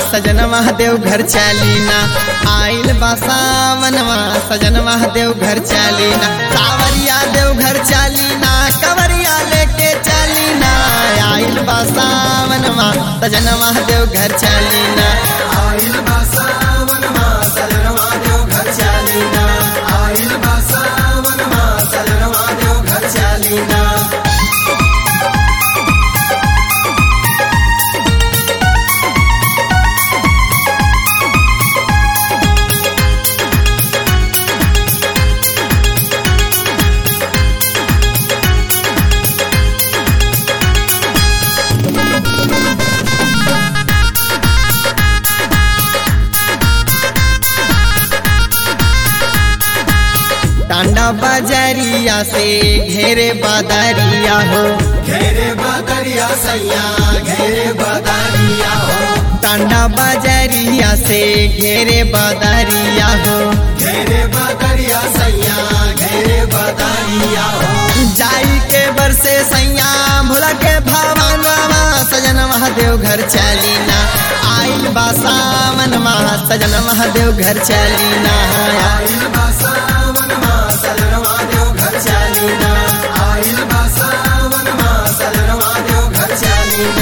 सजन महादेव घर चालीना आइल बा सावनवा सजन महादेव घर चालीना कावरिया देव घर चालीना कवरिया लेके चालीना आइल बा सावनवा सजन महादेव घर चालीना आइल बा सावन मा सजनवा देव घर चालीना आइल बा सावन मा सजनवा देव घर चालीना टांडा बाजारिया से घेरे बादारिया हो घेरे बदरिया सैया घेरे बदरिया हो टांडा बाजारिया से घेरे बादारिया हो घेरे बदरिया सैया घेरे बदरिया हो जाई के बरसे सैया भोला के भावनवा सजन महादेव घर चालीना आइल बा सावन महा सजन महादेव घर चालीना आइल बा सावन मा सजनवा देव घर चालीना आइल बा सावन मा सजनवा देव घर चालीना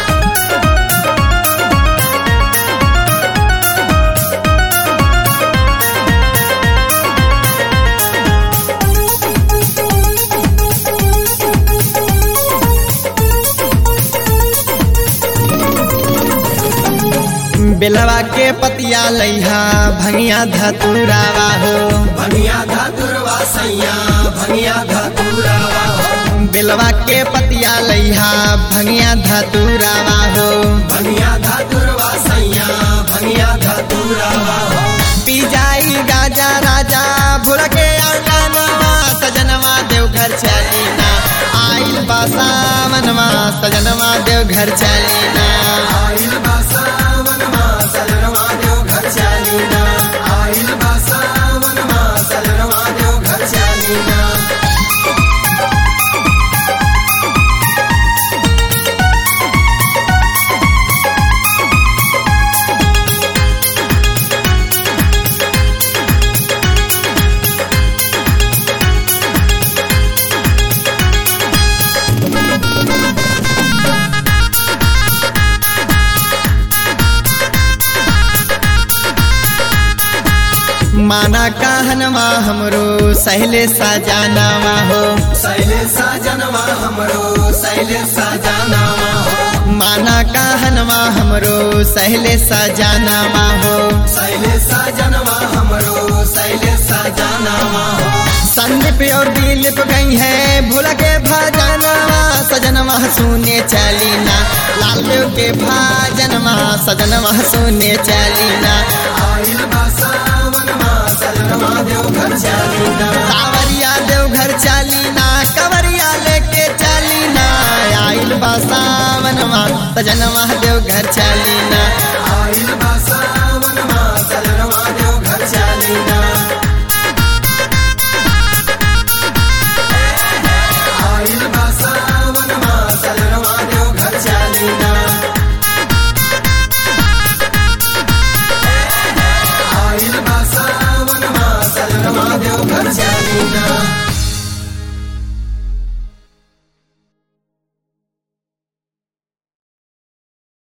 बेलवा के पतिया लैहा भंगिया धतुरावा हो भनिया धतुरवा सैया भनिया धतुरवा हो बेलवा के पतिया लैहा भंगिया धतुरावा हो भनिया धतुरवा सैया भनिया धतुरवा हो पी जाई गाजा राजा भूल के अंगनवा सजनवा देव घर चलीना आइल बा सावनवा सजनवा देव घर चलीना आइल बा सावन मा सजनवा देव घर चालीना आइल बा सावन मा सजनवा देव घर चालीना माना कहनवा हमरो सहले सजानावा हो सैले साजनवा हमरो सैले साजनवा हो माना कहनवा हमरो सहले सजानावा हो सैले साजनवा हमरो सैले साजनवा हो संदीप और दिलीप गई है भूल के भजनवा सजनवा सुने चलीना लाल देव के भजनवा सजनवा सुने चलीना आइल बा सावन मा सजनवा देव घर चालीना कावरिया देव घर चलीना कवरिया लेके चलीना आइल बा सावनवा सजनवा देव घर चलीना